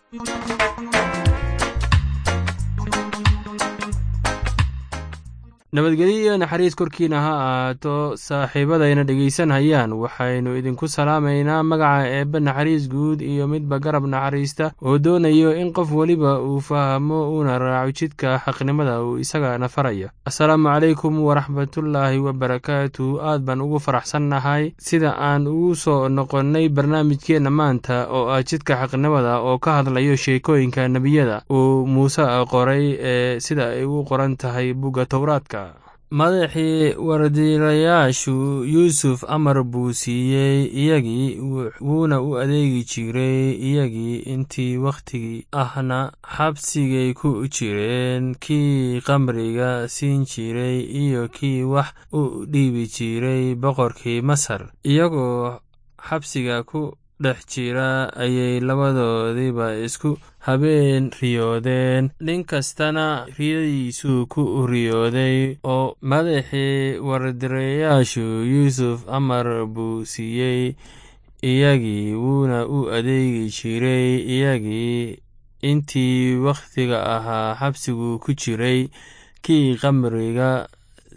nabadgelyo iyo naxariis korkiina ha ahaato saaxiibadayna dhegaysanhayaan waxaynu idinku salaamaynaa magaca eebbe naxariis guud iyo midba garab naxariista oo doonayo in qof weliba uu fahmo uuna raaco jidka xaqnimada uu isagana farayo assalaamu calaykum waraxmatullaahi wabarakaatu aad baan ugu faraxsannahay sida aan ugu soo noqonnay barnaamijkeenna maanta oo ah jidka xaqnimada oo ka hadlayo sheekooyinka nebiyada uu muuse qoray ee sida ay u qoran tahay bugga towraadka madaxii wardiilayaashu yuusuf amar buu siiyey iyagii wuuna u adeegi jiray iyagii intii wakhtigii ahna xabsigay ku jireen kii qamriga siin jiray iyo kii wax u dhiibi jiray boqorkii masar iyagoo xabsiga ku dhex jira ayay labadoodiiba isku habeen riyoodeen nin kastana riyadiisuu ku riyooday oo madaxii wardireyaashu yuusuf amar buu siiyey iyagii wuuna u adeegi jiray iyagii intii wakhtiga ahaa xabsigu ku jiray kii qamriga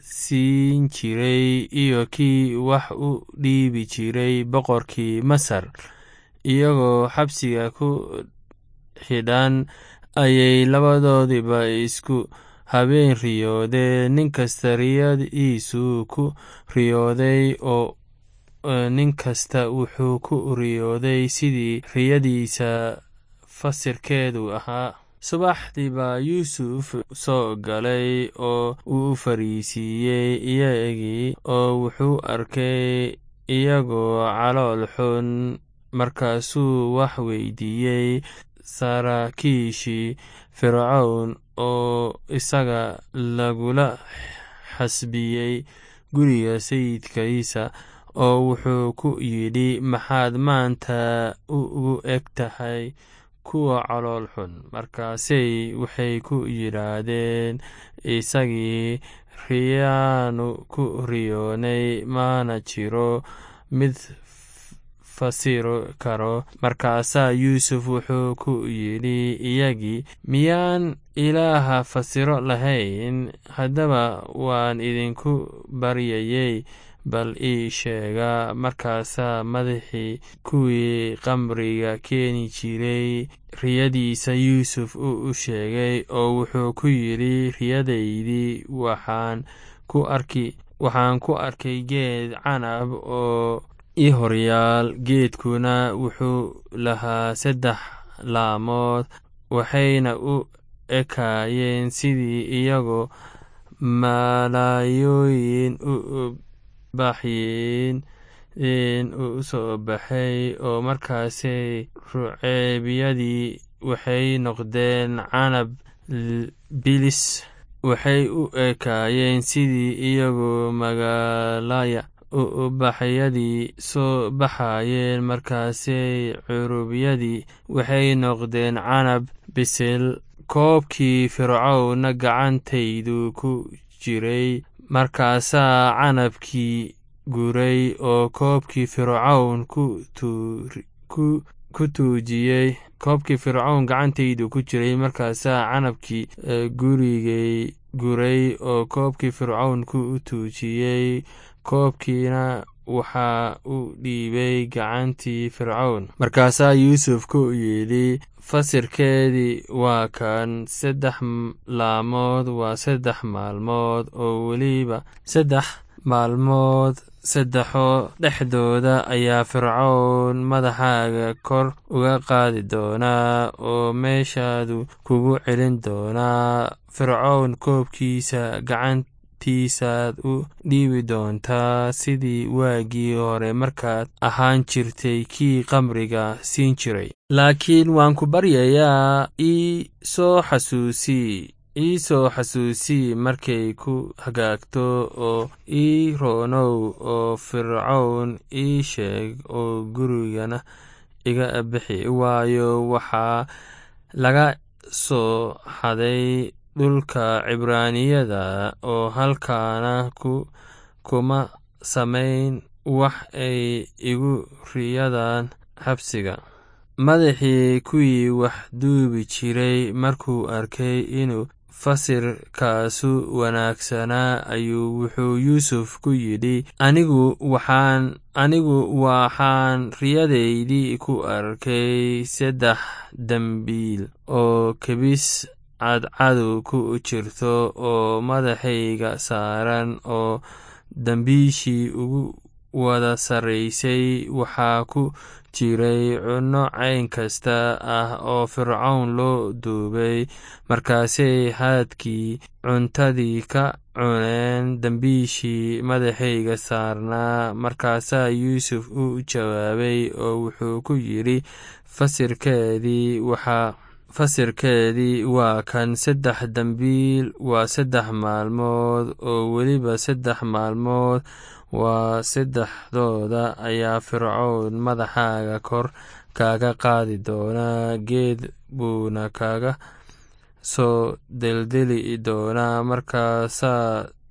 siin jiray iyo kii wax u dhiibi jiray boqorkii masar iyagoo xabsiga ku xidhan ayay labadoodiba isku habeen riyoodeen nin kasta riyadiisuu ku riyooday oo nin kasta wuxuu ku riyooday sidii riyadiisa fasirkeedu ahaa subaxdii baa yuusuf soo galay oo uu fariisiiyey iyagii oo wuxuu arkay iyagoo calool xun markaasuu wax weydiiyey saraakiishii fircown oo isaga lagula xasbiyey guriga sayidkiisa oo wuxuu ku yidhi maxaad maanta ugu eg tahay kuwa calool xun markaasay waxay ku yidhaahdeen isagii riyaanu ku riyoonay maana jiro mid fasiro karo markaasaa yuusuf wuxuu ku yidhi iyagii miyaan ilaaha fasiro lahayn haddaba waan idinku baryayey bal ii sheega markaasaa madaxii kuwii qamriga keeni jiray riyadiisa yuusuf u sheegay oo wuxuu ku yidhi riyadaydii waxaan ku arki waxaan ku arkay geed canab oo i horyaal geedkuna wuxuu lahaa saddex laamood waxayna u ekaayeen sidii iyagoo malaayooyin u baxyin u soo baxay oo markaasay ruceebyadii waxay noqdeen canab bilis waxay u ekaayeen sidii iyagoo magaalaya ubaxyadii soo baxayeen markaasay curubyadii waxay noqdeen canab bisil koobkii fircowna gacantaydu ku jiray markaasaa canabkii guray oo koobkii fircown ku tuujiyey koobkii fircown gacantaydu ku jiray markaasaa canabkii gurigay guray oo koobkii fircown ku tuujiyey koobkiina waxaa u dhiibay gacantii fircown markaasaa yuusuf ku yidhi fasirkeedii waa kan saddex laamood waa saddex maalmood oo weliba saddex maalmood saddexoo dhexdooda ayaa fircown madaxaaga kor uga qaadi doonaa oo meeshaadu kugu celin doonaa fircown koobkiisa gacan tiisaad u dhiibi doontaa sidii waagii hore markaad ahaan jirtay kii qamriga siin jiray laakiin waan ku baryayaa ii soo xasuusii ii soo xasuusii markay ku hagaagto oo ii roonow oo fircown ii sheeg oo gurigana iga bixi waayo waxaa laga soo xaday dhulka cibraaniyada oo halkaana kuma samayn wax ay igu riyadaan xabsiga madaxii kuwii wax duubi jiray markuu arkay inuu fasirkaasu wanaagsanaa ayuu wuxuu yuusuf ku yidhi anigu waxaan anigu waxaan riyadaydii ku arkay saddex dembiil oo kebis cadcadu ku jirto oo madaxayga saaran oo dembiishii ugu wada sarraysay waxaa ku jiray cunno cayn kasta ah oo fircown loo duubay markaasay haadkii cuntadii ka cuneen dembiishii madaxayga saarnaa markaasaa yuusuf u jawaabay oo wuxuu ku yidhi fasirkeedii waxaa fasirkeedii waa kan saddex dembiil waa saddex maalmood oo weliba saddex maalmood waa saddexdooda ayaa fircown madaxaaga kor kaaga qaadi doonaa geed buuna kaga soo deldeli doonaa markaasaa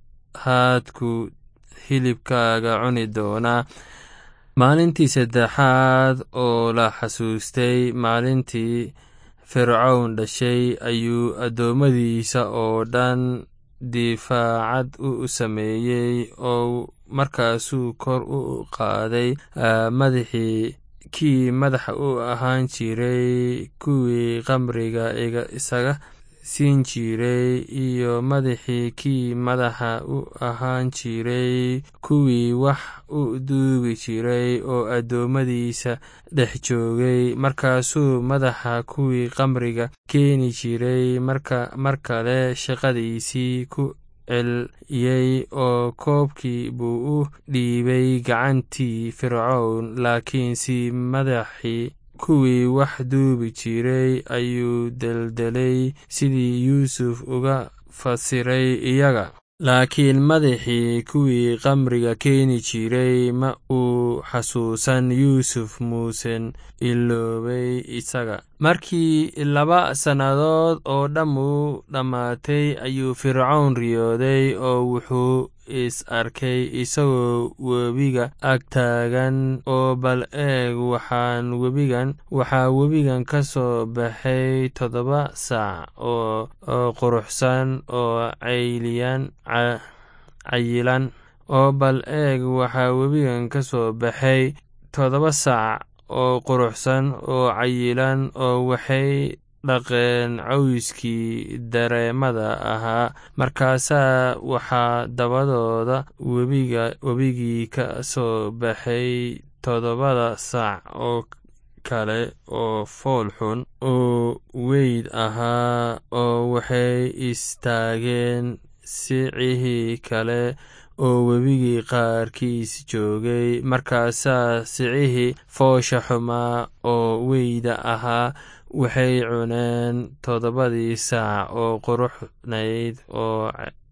haadku hilibkaaga cuni doonaa maalintii saddexaad oo la xasuustay maalintii fircown dhashay ayuu addoommadiisa oo dhan difaacad u sameeyey oo markaasuu kor u qaaday madaxii kii madaxa u ahaan jiray kuwii qamriga isaga siin jiray iyo madaxii kii madaxa u ahaan jiray kuwii wax u duugi jiray oo addoommadiisa dhex joogay markaasuu madaxa kuwii qamriga keeni jiray mar kale shaqadiisii ku celiyey oo koobkii buu u dhiibay gacantii fircown laakiinse madaxii kuwii wax duubi jiray ayuu deldelay sidii yuusuf uga fasiray iyaga laakiin madaxii kuwii qamriga keeni jiray ma uu xasuusan yuusuf muusen iloobay isaga markii laba sannadood oo dhammu dhammaatay ayuu fircown riyooday oo wuxuu is arkay isagoo webiga ag taagan oo bal eeg waxaan webigan waxaa webigan ka soo baxay toddoba saac oo quruxsan oo cayliyan cayilan oo bal eeg waxaa webigan ka soo baxay toddoba saac oo quruxsan oo cayilan oo waxay dhaqeen cawskii dareemada ahaa markaasaa waxaa dabadooda webigii ka soo baxay toddobada saac oo kale oo fool xun oo weyd ahaa oo waxay istaageen sicihii kale oo webigii qaarkiis joogay markaasaa sicihii foosha xumaa oo weyda ahaa waxay cuneen toddobadii saac oo quruxnayd oo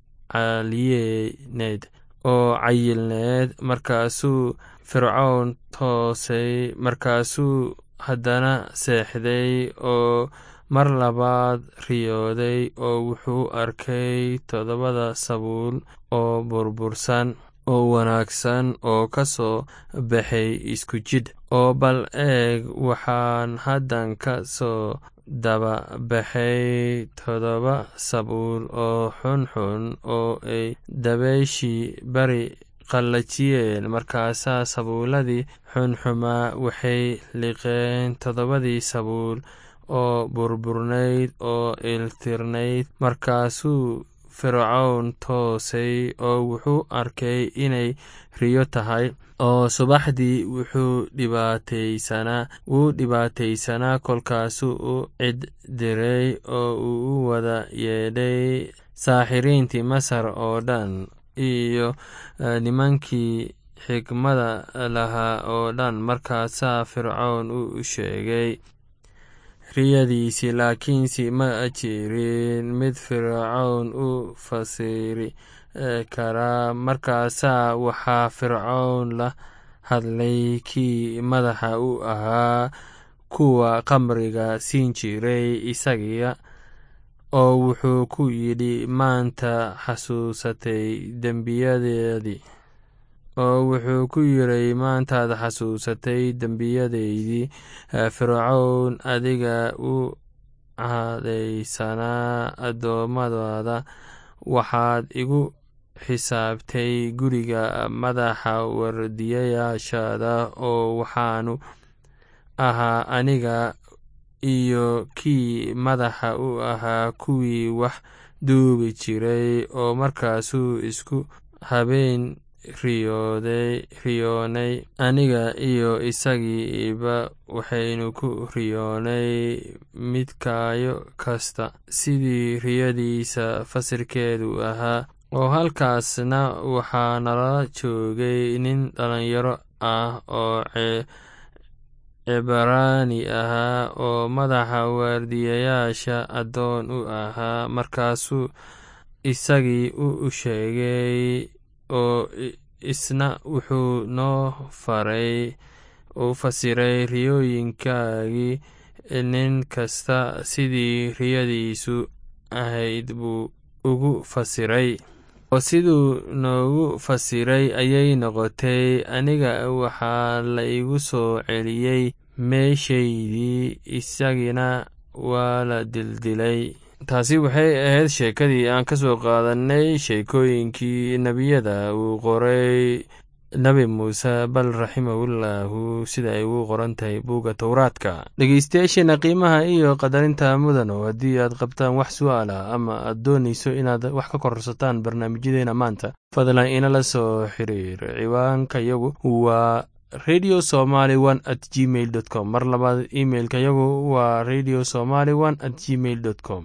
caliyeneed oo cayilneed markaasuu fircown toosay markaasuu haddana seexday oo mar labaad riyooday oo wuxuu arkay toddobada sabuul oo burbursan oo wanaagsan oo ka soo baxay isku jidh oo bal eeg waxaan haddan ka soo daba baxay toddoba sabuul oo xunxun oo ay dabayshii bari qallajiyeen markaasaa sabuuladii xunxumaa waxay liqeen toddobadii sabuul oo burburnayd oo iltirnayd markaasuu fircown toosay oo wuxuu arkay inay riyo tahay oo subaxdii wuxuu dhibaataysanaa wuu dhibaataysanaa kolkaasuu u cid diray oo uu u wada yeedhay saaxiriintii masar oo dhan iyo nimankii xikmada lahaa oo dhan markaasaa fircown u sheegay riyadiisii laakiinse ma jirin mid fircown u fasiri karaa markaasaa waxaa fircown la hadlay kii madaxa u ahaa kuwa qamriga siin jiray isagiya oo wuxuu ku yidhi maanta xasuusatay dembiyadeedii oo wuxuu ku yiray maantaad xasuusatay dembiyadaydii fircown adiga u cadaysanaa addoommadaada waxaad igu xisaabtay guriga madaxa wardiyayaashaada oo waxaanu ahaa aniga iyo kii madaxa u ahaa kuwii wax duubi jiray oo markaasuu isku habeen riyoonay aniga iyo isagiiba waxaynu ku riyoonay midkaayo kasta sidii riyadiisa fasirkeedu ahaa oo halkaasna waxaa nala joogay nin dhalinyaro ah oo cibraani ahaa oo madaxa waardiyayaasha addoon u ahaa markaasuu isagii u sheegay oo isna wuxuu noo faray u fasiray riyooyinkaagii nin kasta sidii riyadiisu ahayd buu ugu fasiray oo siduu noogu fasiray ayay noqotay aniga waxaa la igu soo celiyey meeshaydii isagina waa la dildilay taasi waxay ahayd sheekadii aan ka soo qaadanay sheekooyinkii nebiyada uu qoray nebi muuse bal raximahullahu sida ay ugu qoran tahay buugga towraadka dhegeystayaasheena qiimaha iyo qadarinta mudano haddii aad qabtaan wax su-aal ah ama aad doonayso inaad wax ka korsataan barnaamijyadeena maanta fadlan inala soo xiriir ciwaanka yagu waa radio somaly one at gmail dot com mar labaad imailka yagu waa radio somaly one at gmail dot com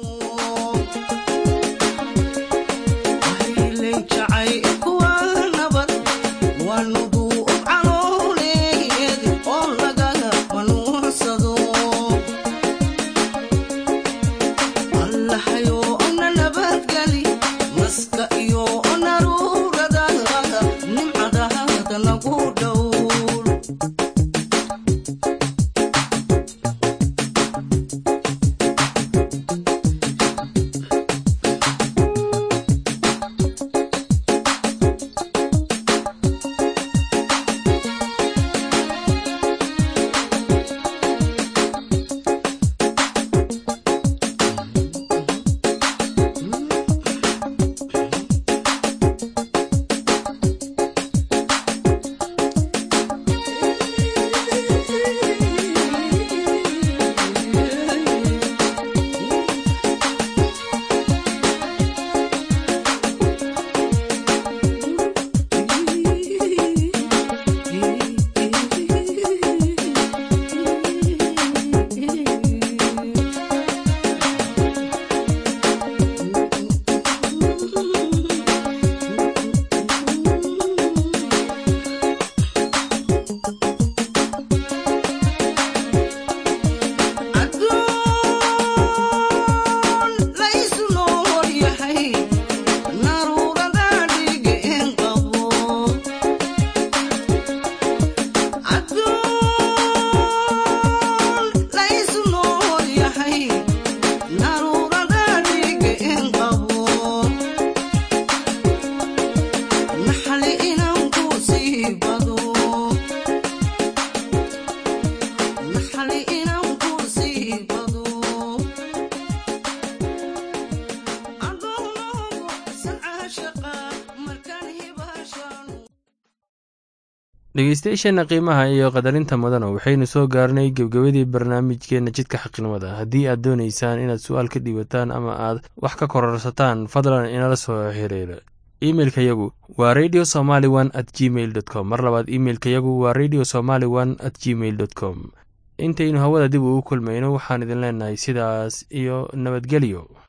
dhegeystayaasheena qiimaha iyo qadarinta mudana waxaynu soo gaarnay gebgabadii barnaamijkeena jidka xaqnimada haddii aad doonaysaan inaad su-aal ka dhiibataan ama aad wax ka kororsataan fadlan inala soo xiriira imeilka yagu waa radio somaly one at gmail dot com mar labaad imeilka yagu waa radio somaly one at gmail dot com intaynu hawada dib ugu kulmayno waxaan idin leenahay sidaas iyo nabadgelyo